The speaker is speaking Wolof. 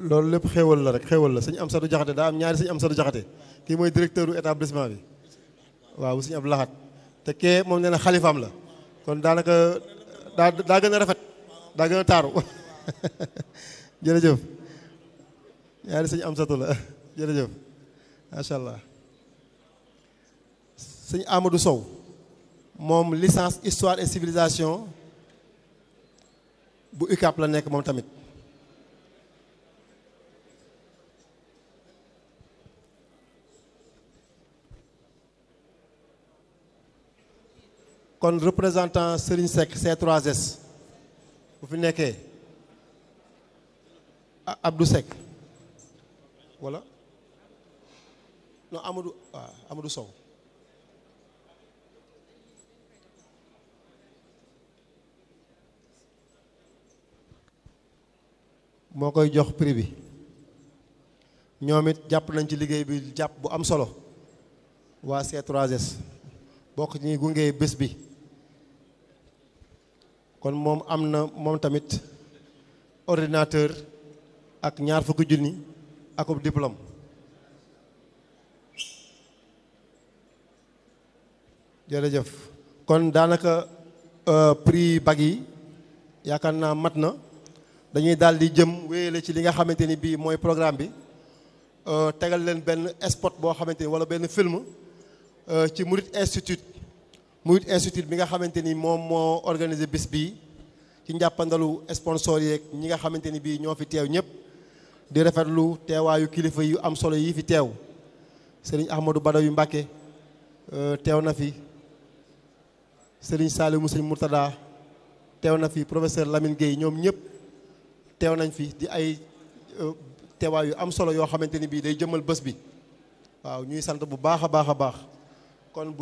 loolu lépp xéewal la rek xéewal la sëñ Amsatu Jaxate daa am ñaari sëñ Amsatu Jaxate kii mooy directeur u établissement bi waaw bu sëñ Abdou Lahat te kee moom nee na xalifaam la kon daanaka daa daa gën a rafet daa gën a taaru jërëjëf ñaari sëñ Amsatu la jërëjëf macha allah sëñ Amadou Sow moom licence histoire et civilisation bu UCAP la nekk moom tamit kon représentant Serigne Seck C3S bu fi nekkee Abdou Seck wala non Amadou waaw Amadou Sow moo koy jox prix bi ñoom it jàpp nañ ci liggéey bi jàpp bu am solo waa C3S bokk ñi gunge bés bi kon moom am na moom tamit ordinateur ak ñaar fukki junni akub diplôme jërëjëf kon daanaka prix bag yi yaakaar naa mat na dañuy daal di jëm wéyale ci li nga xamante ni bii mooy programme bi tegal leen benn spot boo xamante ni wala benn film ci Murit Institute Murit Institute bi nga xamante ni moom moo organisé bis bii ci njàppandalu sponsor yeeg ñi nga xamante ni bii ñoo fi teew ñëpp di rafetlu teewaayu kilifa yu am solo yi fi teew sëriñ Ahmadou Badawi Mbàkke teew na fi sëriñ Saliou sëriñ Murtada teew na fi professeur Lamine Gueye ñoom ñëpp teew nañ fi di ay teewaay yu am solo yoo xamante ni bii day jëmal bés bi waaw ñuy sant bu baax a baax a baax kon